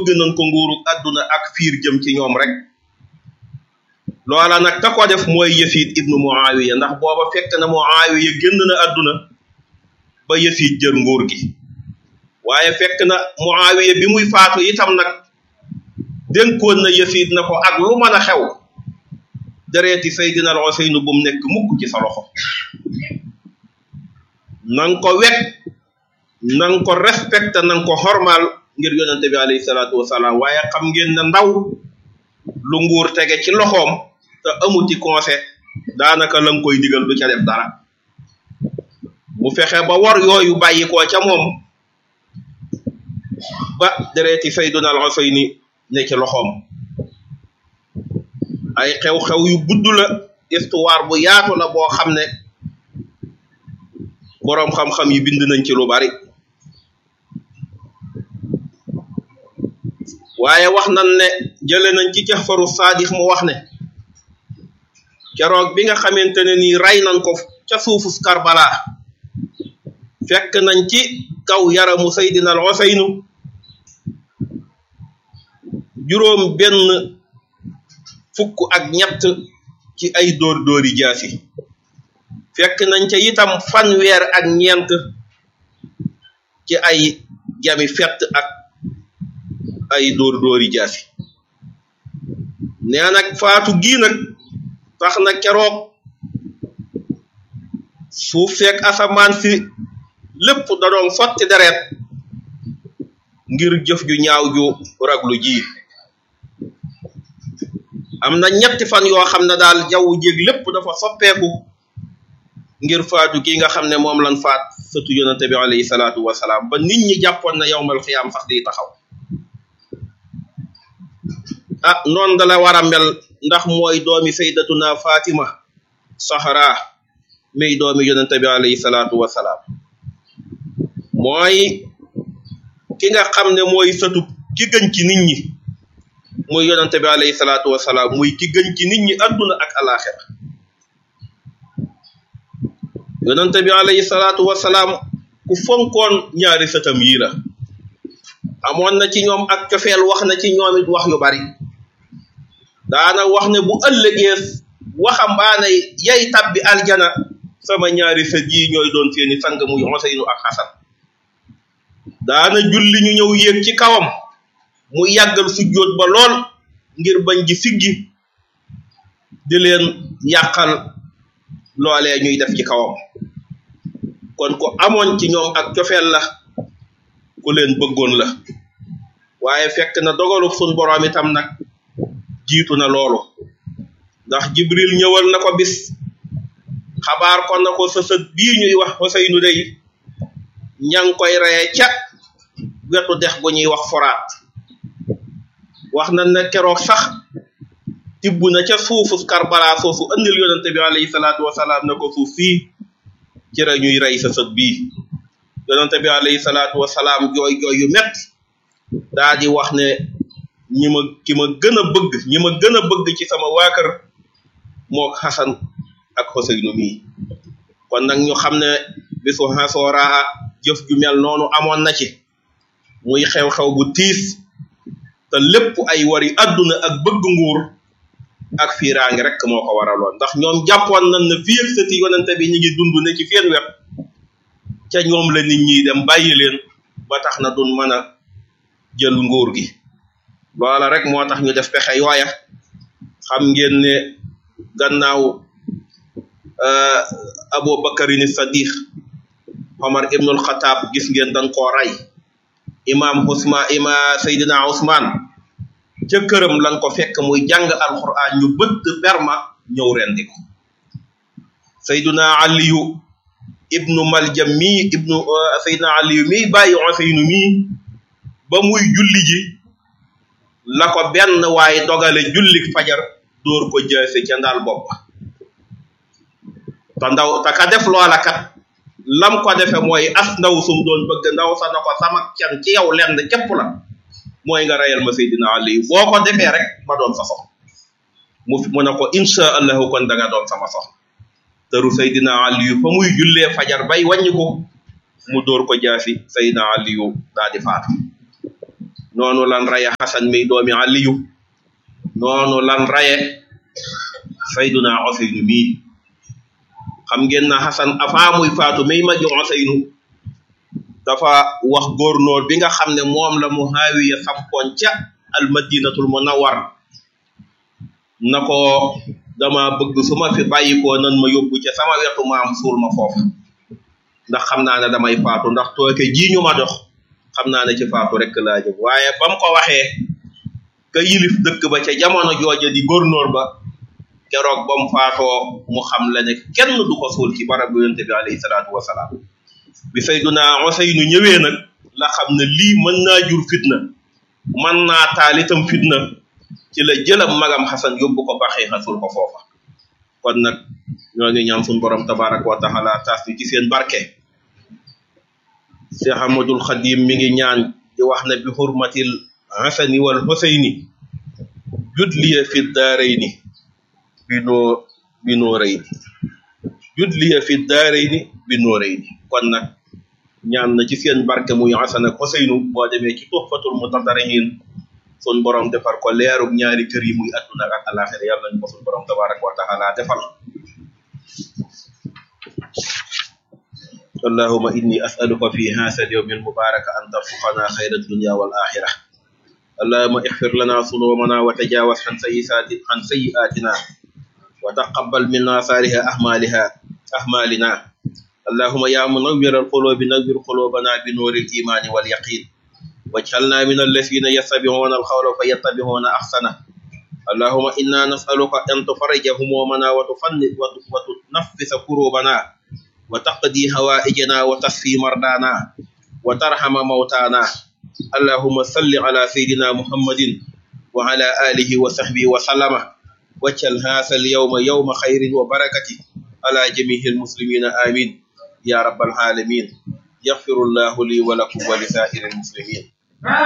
bëgg nañ ko nguuru àdduna ak fiir jëm ci ñoom rek loola nag ka ko def mooy Yasid ibnu Muawiya ndax booba fekk na Muawiya génn na àdduna ba Yasid jër nguur gi waaye fekk na Muawiya bi muy faatu itam nag dénkoon na Yasid na ko ak lu mën a xew dereeti Seydina al Useynu bu mu nekk mukk ci sa loxo nang ko wekk nang ko respecté nang ko xormaal ngir yonente bi alayhi salaatu wasalaam waaye xam ngeen ne ndaw lu nguur tege ci loxoom te amuti conseil daanaka la nga koy digal du ca def dara mu fexe ba war yooyu bàyyi ko ca moom ba dereeti Seydina al Useyni ne ci loxoom ay xew-xew yu gudd la histoire bu yaatu la boo xam ne boroom xam-xam yi bind nañ ci lu bari waaye wax nañ ne jële nañ ci Jaxfaru Saadiq mu wax ne keroog bi nga xamante ne nii rey nañ ko ca suufu Karbala fekk nañ ci kaw yaramu Seydina al Useynu juróom benn fukk ak ñett ci ay dóor dóori jaasi fekk nañ ca itam fanweer ak ñeent ci ay jami fett ak ay dóor dóori jaasi nee nag faatu gii nag tax na keroog suuf fekk asamaan si lépp da doon sotti deret ngir jëf ju ñaaw ju raglu ji am na ñetti fan yoo xam ne daal jaww jéeg lépp dafa soppeeku ngir faatu gi nga xam ne moom lan faat sëtu yonente bi alayhi salaatu wasalaam ba nit ñi jàppoon na yowmal xiyaam sax di taxaw ah noonu da la war a mel ndax mooy doomi saydatuna fatima sahra may doomi yonente bi alayhi salaatu wasalaam mooy ki nga xam ne mooy sëtu ki gën ci nit ñi muy yonente bi alayhi salaatu wasalaam muy ki gën ci nit ñi adduna ak alaxira yonente bi alayhi salaatu wasalaam ku fonkoon ñaari sëtam yii la amoon na ci ñoom ak cofeel wax na ci ñoom it wax yu bari daana wax ne bu ëllëgee waxambaane yay tabbi aljana sama ñaari sët yi ñooy doon seeni sang muy Useynu ak Xasan daana julli ñu ñëw yéeg ci kawam mu yàggal sujjóot ba lool ngir bañ ji siggi di leen yàqal loolee ñuy def ci kawam kon ku amoon ci ñoom ak cofeel la ku leen bëggoon la waaye fekk na dogalu sun boroom itam nag jiitu na loolu ndax jibril ñëwal na ko bis xabaar ko na ko sësët bii ñuy wax Useynu dey ña ngi koy reye ca wetu dex gu ñuy wax foraat wax na ne keroog sax tibb na ca suufu Karbala soosu andil yonente bi alayhi salaatu wasalaam na ko suuf fii ci la ñuy rey sa sët bii yonente bi alayhi salaatu wasalaam jooy jooy yu mett daa di wax ne ñi ma ki ma gën a bëgg ñi ma gën a bëgg ci sama waa kër moo Xasan ak Xuseynu mii kon nag ñu xam ne bisu Asoora jëf ju mel noonu amoon na ci muy xew-xew bu tiis te lépp ay wari adduna ak bëgg nguur ak fiiraange rek moo ko waraloon ndax ñoom jàppoon nañ ne fii ak sëti yonente bi ñu ngi dund ne ci seen wet ca ñoom la nit ñi dem bàyyi leen ba tax na duñ mën a jël nguur gi loola rek moo tax ñu def pexe yooya xam ngeen ne gannaaw Abu Bakarin Sadiq Omar ibnul Xataab gis ngeen dañ koo rey imam Usmaan ima Seydina Usmaan ca këram lan ko fekk muy jàng alquran ñu bëtt berma ñëw rendi ko Seydina Aliyu ibnu Maljam mii ibnu Seydina Aliyu mii bàyyi Useynu mii ba muy julli ji la ko benn waaye dogale julli fajar dóor ko jaase ca ndaal bopp te ndaw te ka def loola kat lam ko defe mooy as ndaw sum doon bëgg ndaw sa na ko sama can ci yow lenn képp la mooy nga reyal ma Seydina Ali boo ko defee rek ma doon sa soxna mu mu ne ko insha allahu kon da nga doon sama soxna tëru Seydina Ali fa muy jullee fajar bay wàññi ko mu dóor ko jaasi Seydina Ali daa di faatu noonu lan raye xasan mi doomi aliyu noonu lan raye sayduna oseynu mii xam ngeen na xasan avant muy faatu mi ma jox oseynu dafa wax góornóor bi nga xam ne moom la muhaawiya sampoon ca almadinatul munawwar na ko dama bëgg su ma fi bàyyikoo nan ma yóbbu ca sama wetu maam suul ma foofu ndax xam naa ne damay faatu ndax tooke ji ñu ma dox xam naa ne ci faatu rek laa jëm waaye ba mu ko waxee ka yilif dëkk ba ca jamono jooja di góornóor ba keroog ba mu faatoo mu xam la ne kenn du ko suul ci barab bu yonte bi alayhi salaatu wasalaam bi sayduna Useynu ñëwee nag la xam ne lii mën naa jur fitna mën naa taal itam fitna ci la jëlam magam xasan yóbbu ko baxee xasul ko foofa kon nag ñoo ngi ñaan suñu borom tabaraka wa taala taas ñu ci seen barke Cheikh Ahmadul Xadim mi ngi ñaan di wax ne bi hurmatil hasani wal husayni judliya fi daarayni bi noo bi noorayni judliya fi daarayni bi noorayni kon nag ñaan na ci seen barke muy hasan ak husaynu boo demee ci tuhfatul mutadarihin sun borom defar ko leerug ñaari kër yi muy adduna ak alaxira yàlla ñu ko sun borom tabaraka wa taala defal اللهم إني أسألك في هذا اليوم المبارك أن ترزقنا خير الدنيا والآخرة اللهم اغفر لنا ذنوبنا وتجاوز عن سيئات عن سيئاتنا وتقبل منا صالح أعمالها أعمالنا اللهم يا منور القلوب نور قلوبنا بنور الإيمان واليقين واجعلنا من الذين يتبعون القول فيتبعون أحسنه اللهم إنا نسألك أن تفرج همومنا وتفنن وتنفس كروبنا وتقضي هوائجنا وتصفي مرضانا وترحم موتانا اللهم صل على سيدنا محمد وعلى آله وصحبه وسلم واجعل هذا اليوم يوم خير وبركة على جميع المسلمين آمين يا رب العالمين يغفر الله لي ولكم ولسائر المسلمين